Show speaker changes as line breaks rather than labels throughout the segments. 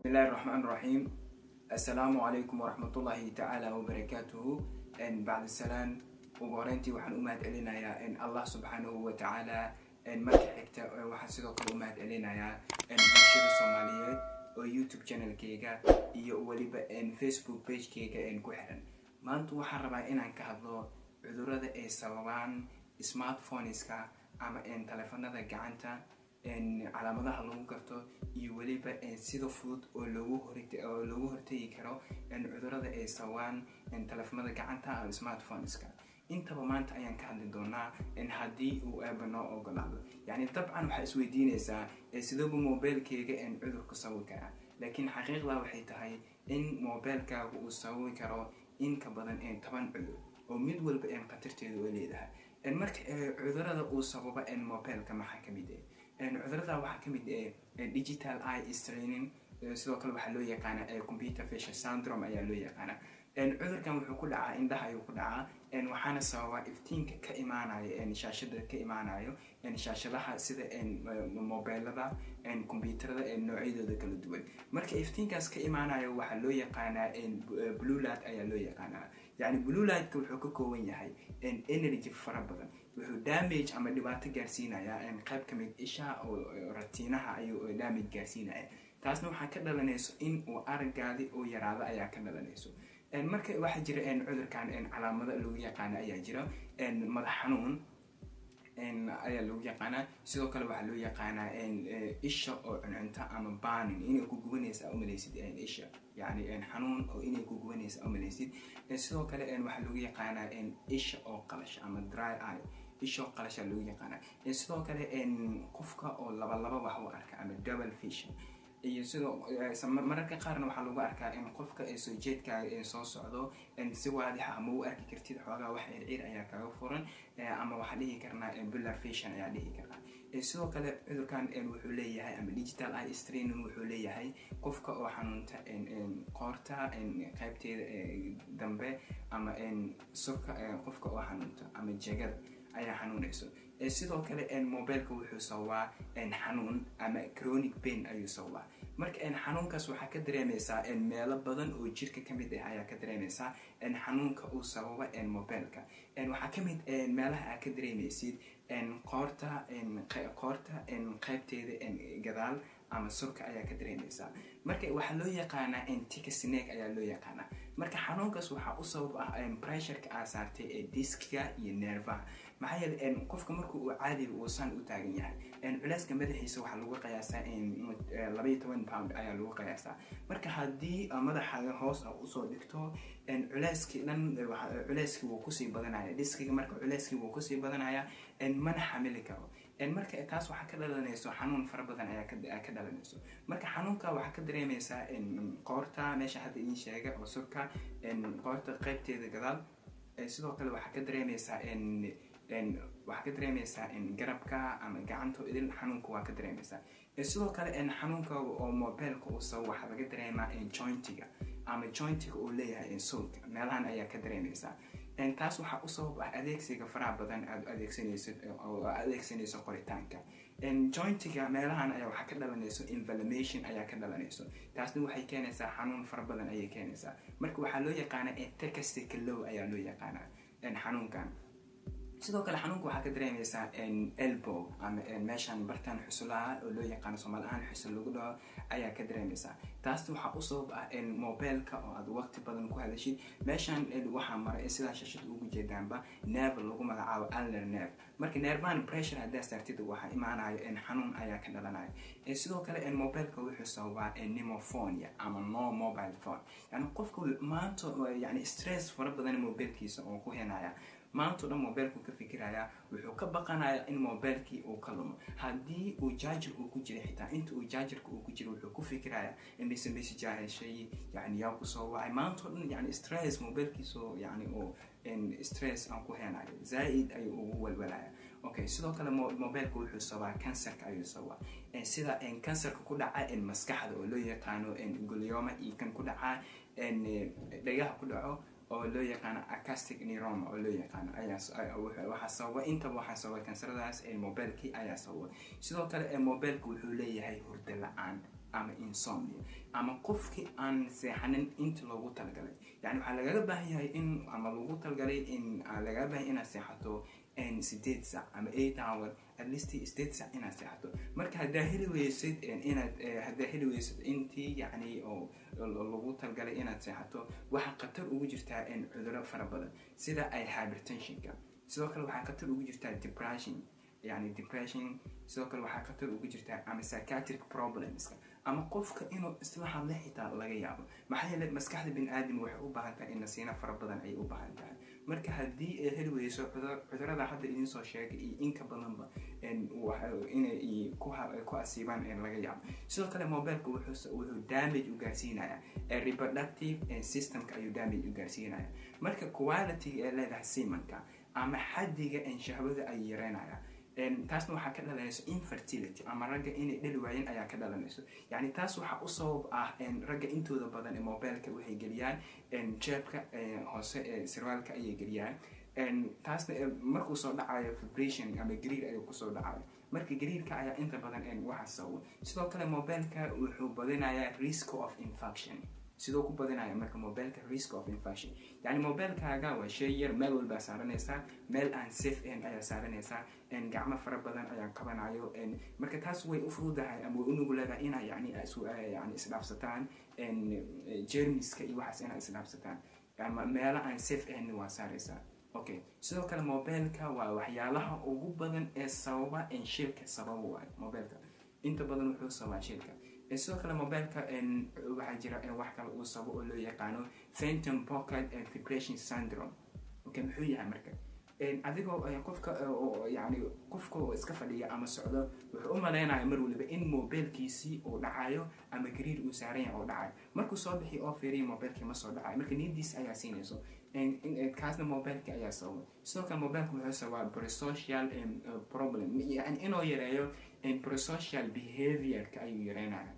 bismillahi raxmaan raxiim assalaamu calaykum waraxmatullaahi tacaala wabarakaatuhu bacda salaan ugu horeyntii waxaan u mahad celinayaa allah subxaanahu wa tacaala marka xigta waxaan sidoo kale u mahad celinayaa bulshada soomaaliyeed oo youtube channelkeyga iyo weliba facebook pagekeyga ku xiran maanta waxaan rabaa inaan ka hadlo cudurada ay sababaan smartphoneska ama taleefanada gacanta calaamadaha lagu garto iyo weliba sida fudud oo loogu hortegi karo cudurada ay sababaan taleefanada gacanta ama smartphoneska intaba maanta ayaan ka hadli doonaa haddii uu eeba noo ogolaado yani dabcan waxaa isweydiinaysaa sidooba mobilkeyga cudurku sababi karaa laakiin xaqiiqda waxay tahay in mobilkaaga uu sababi karo in ka badan toban cudur oo mid walba khatarteeda oo leedahay marka cudurada uu sababa mobilka maxaa kamid ah cudurada waxaa kamid ah digital eye straining sidoo kale waxaa loo yaqaana computer facial syndrome ayaa loo yaqaana cudurkan wuxuu ku dhacaa indhaha ayuu ku dhacaa waxaana sababa iftiinka ka imaanayo shaashada ka imaanayo shaashadaha sida mobilada combyuterada noocyadooda kala duwan marka iftiinkaas ka imaanayo waxaa loo yaqaanaa bluelight ayaa loo yaqaanaa yani bluelightka wuxuu ka kooban yahay energy fara badan wuxuu damage ama dhibaato gaarsiinaya qayb kamid isha oo ratiinaha ayuu damage gaarsiinaya taasna waxaa ka dhalanayso in uu aragaadi oo yaraado ayaa ka dhalanayso marka waxaa jira cudurkan calaamado lagu yaqaana ayaa jira madax xanuun ayaa lagu yaqaanaa sidoo kale waxaa loo yaqaanaa isha oo cuncunta ama banin inay ku gubanaysa umalaysid isha yani xanuun oo inay ku gubanaysa umalaysid sidoo kale waxaa lagu yaqaanaa isha oo qalasha ama dry eye isha oo qalasha lagu yaqaanaa sidoo kale qofka oo labalaba wax u arka ama double vision iyo sidoo mararka qaarna waxaa lagu arkaa in qofka soo jeedkaaga soo socdo si waadixa ama u arki kartid xoogaa wax circiir ayaa kaga furan ama waxaa dhihi karnaa bular fashion ayaa dhihi karnaa sidoo kale cudurkan wuxuu leeyahay ama digital eye straining wuxuu leeyahay qofka oo xanuunta qoorta qaybteeda dambe ama surka qofka oo xanuunta ama jegada ayaa xanuunayso sidoo kale mobilka wuxuu sababaa xanuun ama chronic pain ayuu sababaa marka xanuunkaas waxaa ka dareemaysaa meelo badan oo jirka kamid ah ayaa ka dareemaysaa xanuunka uu sababa mobilka waxaa kamid meelaha aa ka dareemaysid qoorta qoorta qaybteeda gadaal ama surka ayaa ka dareemaysaa marka waxaa loo yaqaanaa tika snake ayaa loo yaqaanaa marka xanuunkaas waxaa u sabab ah pressureka aa saartay ee diskiga iyo neervaha maxaa yeele qofka marka uu caadiga uusan u taagan yahay culeyska madaxiisa waxaa lagu qiyaasaa labaiyo toban pound ayaa lagu qiyaasaa marka haddii madaxaaga hoos a usoo dhigto culeyskii dhan culeyskii wuu kusii badanaya diskiga marka culeyskii wuu kusii badanaya mana xamili karo marka taas waxaa ka dhalanayso xanuun fara badan ayaa ka dhalanayso marka xanuunka waxaa ka dareemaysaa qoorta meesha hadda idiin sheega oo surka qoorta qaybteeda gadaal sidoo kale waxaa ka dareemaysaa waxaa ka dareemaysaa garabka ama gacanta idil xanuunka waa ka dareemaysaa sidoo kale xanuunka oo mobilka uu sabo waxaa laga dareemaa jointiga ama jointiga uu leeyahay sulka meelahan ayaa ka dareemaysaa taas waxaa u sabab ah adeegsiga faraha badan aad adeegsanayso oo adeegsanayso qoritaanka jointiga meelahan ayaa waxaa ka dhalanayso inflammation ayaa ka dhalanayso taasna waxay keenaysaa xanuun fara badan ayay keenaysaa marka waxaa loo yaqaana tecastica low ayaa loo yaqaana xanuunkan sidoo kale xanuunka waxaa ka dareemaysaa elbow ama meeshan bartaan xusulaha oo loo yaqaano soomaali ahaan xusul lagu dhaho ayaa ka dareemaysaa taasna waxaa u sabab ah mobilka oo aad waqti badan ku hadashid meeshan waxaa maray sidaa shashada ugu jeedaanba neef lagu magacaabo aller neef marka neervan pressure haddaa saartid waxaa imaanayo xanuun ayaa ka dhalanaya sidoo kale mobilka wuxuu sababaa nemophonia ama no mobile phone yani qofka maanta yani stress fara badan mobilkiisa oo ku henaya maantao dhan mobilku ka fikiraya wuxuu ka baqanaya in mobilkii uu ka lumo haddii uu jaajar uu ku jira xitaa inta uu jaajarka uu ku jira wuxuu ku fikiraya inaysan mesajaa heshay yani yaa kusoo wacay maantao dhan yani stress mobilkiiso yani oo stress aan ku heenayo zaa-id ayuu ugu walwalaya okay sidoo kale mobilka wuxuu sabaa cancerka ayuu sabaa sida cancerka ku dhaca maskaxda oo loo yaqaano golioma iyo kan ku dhaca dhagaha ku dhaco oo loo yaqaano acastic neuroma oo loo yaqaano waxaa sababa intaba waxaa sababa kansaradaas mobilkii ayaa sababa sidoo kale mobilka wuxuu leeyahay hurdo la-aan ama insomnia ama qofkii aan seexanin inta loogu talagalay yani waxaa lagaga baahan yahay in ama lagu talagalay in lagaga baahan inaad seexato sideed sac ama eight hour at least sideed sac inaad seexato marka haddaa heli weysid inaad haddaa heli weysid intii yani oo lagu talgalay inaad seexato waxaa khatar ugu jirtaa cuduro fara badan sida ay hypertensionka sidoo kale waxaa khatar ugu jirtaa depression yani depression sidoo kale waxaa khatar ugu jirtaa ama psychiatric problemska ama qofka inuu isla hadla xitaa laga yaabo maxaa yeele maskaxda bini aadam waxay u baahan tahay in nasiino fara badan ayay u baahan tahay marka haddii ay heli weyso cudurada hadda idiin soo sheegay iyo inka badanba inay ku asiibaan laga yaabo sidoo kale mobileka wuxuu damage u gaarsiinaya reproductive systemka ayuu damage u gaarsiinaya marka quality ee leedahay simanka ama xadiga shahwada ay yareynaya taasna waxaa ka dhalanayso infertility ama ragga inay dhali waayeen ayaa ka dhalanayso yani taas waxaa u sabab ah ragga intooda badan ee mobileka waxay geliyaan jeebka hoose ee sirwaalka ayay geliyaan taasna markuu soo dhacayo vibration ama gariir ayuu kusoo dhacayo marka gariirka ayaa inta badan waxaa sababa sidoo kale mobileka wuxuu badinayaa risk of infection sidoo ku badinaya marka mobileka risk of infection yani mobilkaaga waa shay yar meel walbaa saaranaysaa meel aan safe ahayn ayaa saaranaysaa gacmo fara badan ayaa qabanayo marka taas way u fududahay ama way u nuguleedahay inaa yani yani isdhaafsataan jermiska iyo waxaas inaa isdhaafsataan ama meelo aan safe ahayn waa saaraysaa okay sidoo kale mobilka waa waxyaalaha ugu badan ee sababa shilka sababa waayo mobilka inta badan wuxuu sababaa shilka sidoo kale mobileka waxaa jira wax kale uu sabo oo loo yaqaano phantom pocket vibration syndrome okay muxuu yahay marka adigoo qofka yani qofka oo iska fadhiya ama socdo wuxuu u malaynaya mar waliba in mobilkiisii uu dhacayo ama gariir uu saaran yahay oo dhacayo markuu soo bixi oo fiiriya mobilkii ma soo dhacayo marka niyadiis ayaa siinayso kaasna mobilka ayaa sababa sidoo kale mobilka wuxuu sababaa prosocial problem yani inuu yareeyo prosocial behaviorka ayuu yareynaya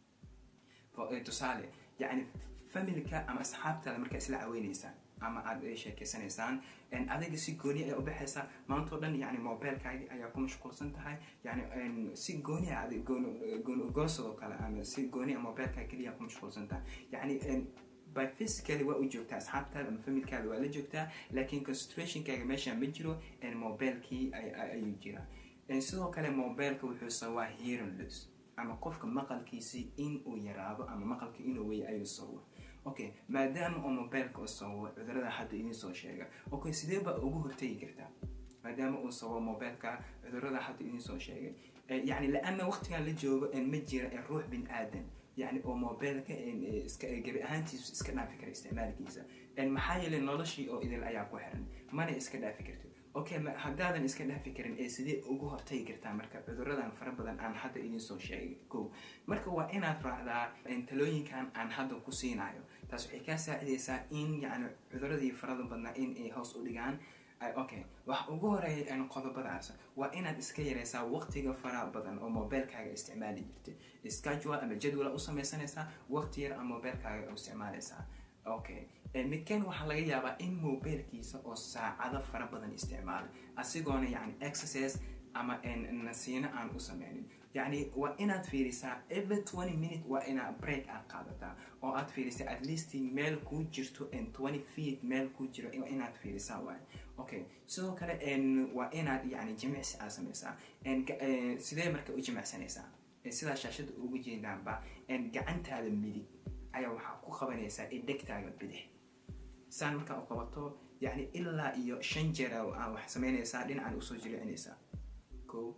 tusaale yani familka ama asxaabtaada markaa isla caweyneysaan ama aada sheekeysanaysaan adiga si gooni ayaa ubaxaysaa maantao dhan yani mobilkaagi ayaa ku mashquulsan tahay yani si gooni a gooni ugoosadoo kale ama si gooni a mobilkaaga keliya ku mashquulsan tahay yani by physically waa u joogtaa asxaabtaada ama familkaada waa la joogtaa laakiin concentrationkaaga meesha ma jiro mobilkii ayuu jiraa sidoo kale mobilka wuxuu sababaa hearing loss ama qofka maqalkiisii in uu yaraado ama maqalka inuu wey ayuu sababa okay maadaama oo mobilka uu sababo cudurada hadda idiin soo sheega okay sidee baa ugu hortegi kartaa maadaama uu sababo mobilka cudurada hadda idiin soo sheegay yani la-ana waqtigan la joogo ma jira ruux bin aadan yani oo mobilka iska gebi ahaantiisu iska dhaafi kara isticmaalkiisa maxaa yeelay noloshii oo idil ayaa ku xiran mana iska dhaafi kartid okay haddaadan iska dhaafi karin ee sidee ugu hortagi kartaa marka cuduradan fara badan aan hadda idiin soo sheegay ko marka waa inaad raacdaa talooyinkan aan hadda ku siinayo taas waxay kaa saacidaysaa in yani cuduradii farada badnaa in ay hoos u dhigaan okay waxa ugu horeeya qodobadaas waa inaad iska yareysaa waqtiga fara badan oo mobilkaaga isticmaali jirtay schedule ama jadwala u samaysanaysaa waqti yar ama mobilkaaga u isticmaalaysaa okay midkan waxaa laga yaabaa in mobilkiisa oo saacado fara badan isticmaala asigoona yani exercise ama nasiino aan u sameynin yani waa inaad fiirisaa every twenty minute waa inaad break aad qaadataa oo aad fiirisaa at least meel kuu jirto twenty feet meel kuu jiro inaad fiirisaa waay okay sidoo kale waa inaad yani jimicsi aad sameysaa sidee marka u jimicsanaysaa sidaa shaashada ugu jeedaanba gacantaada midig ayaa waxaa ku qabanaysaa idhegtaaga bidix saan markaa u qabato yani ilaa iyo shan jeer aa wax sameynaysaa dhinacaan usoo jilicinaysaa ko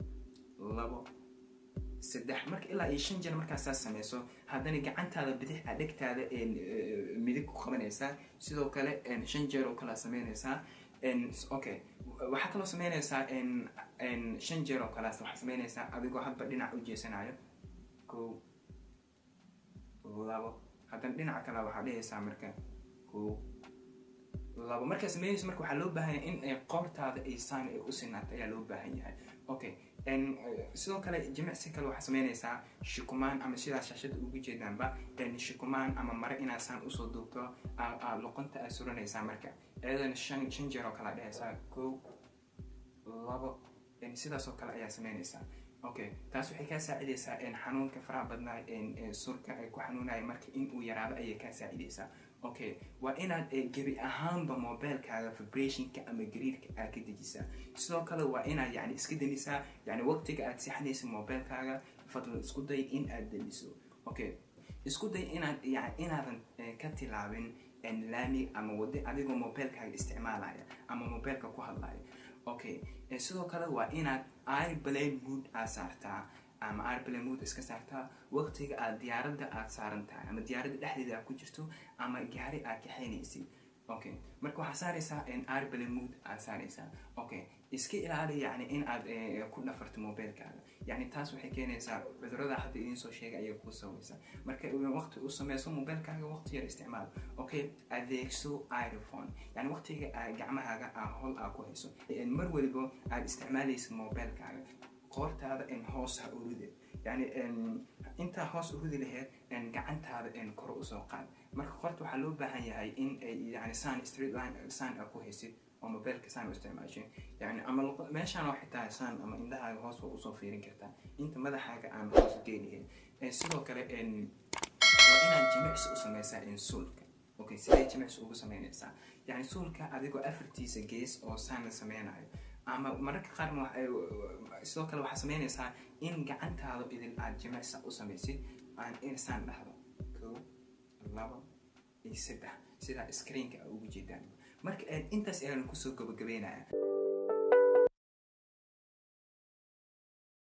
labo saddex marka ilaa iyo shan jeer markaa saas sameyso haddana gacantaada bidix aa dhegtaada midig ku qabanaysaa sidoo kale shan jeer oo kalea sameynaysaa okay waxaa kaloo sameynaysaa shan jeer oo kaleas waxaa sameynaysaa adigoo hadba dhinac u jeesanayo ko labo haddana dhinaca kale waxaa dhehaysaa marka ko labo markaa sameynayso marka waxaa loo baahan yahay in qoortaada ay saan ay u sinaato ayaa loo baahan yahay okay sidoo kale jimicsi kale waxaa sameynaysaa shukumaan ama sidaa shaashada ugu jeedaanba shukumaan ama mare inaad saan usoo duubto luqunta aad suranaysaa marka iyadana shan shan jeer oo kale dhehaysaa ko labo sidaas oo kale ayaa sameynaysaa okay taas waxay kaa saacidaysaa xanuunka faraha badnaa surka ay ku xanuunaya marka inuu yaraado ayay kaa saacidaysaa okay waa inaad gebi ahaanba mobilekaaga vibrationka ama gariirka aad ka dejisaa sidoo kale waa inaad yani iska denisaa yani waqtiga aad seexanaysa mobilekaaga fadlan isku day in aad deniso okay isku day inaad yani inaadan ka tilaabin laami ama wadi adigoo mobilekaaga isticmaalaya ama mobileka ku hadlaya okay sidoo kale waa inaad airplane mood aad saartaa ama airplane mood iska saartaa waqtiga aad diyaaradda aad saaran tahay ama diyaaradda dhexdeeda aad ku jirto ama gaari aad kaxaynaysid okay marka waxaa saaraysaa airplane mood aad saaraysaa okay iska ilaali yani in aad ku dhafarto mobilekaaga yani taas waxay keenaysaa cudurada hadda idiin soo sheegay ayay kuu sabaysaa marka waqti u sameyso mobilekaaga waqti yar isticmaal okay adeegso iphone yani waqtiga gacmahaaga aa hol aa ku hayso mar waliba aad isticmaalaysa mobilekaaga qoortaada hoos ha uride yani intaa hoos urudi laheyd gacantaada kor usoo qaad marka qorta waxaa loo baahan yahay in yani san street line san aa ku haysid oo mobileka saan u isticmaashay yani ama meeshaan oo xitaa saan ama indhahaaga hoos waa usoo fiirin kartaa inta madaxaaga aan hoos geynahayn sidoo kale waa inaad jimicsi u sameysaa suulka okay sidee jimicsi ugu sameynaysaa yani suulka adigoo afartiisa gees oo saan la sameynayo ama mararka qaarna sidoo kale waxaa sameynaysaa in gacantaada idin aad jimicsi u samaysid aan insaan dhahdo kow labo iyo saddex sidaa screenka a ugu jeedaan marka intaas ayaan kusoo gabagabeynaya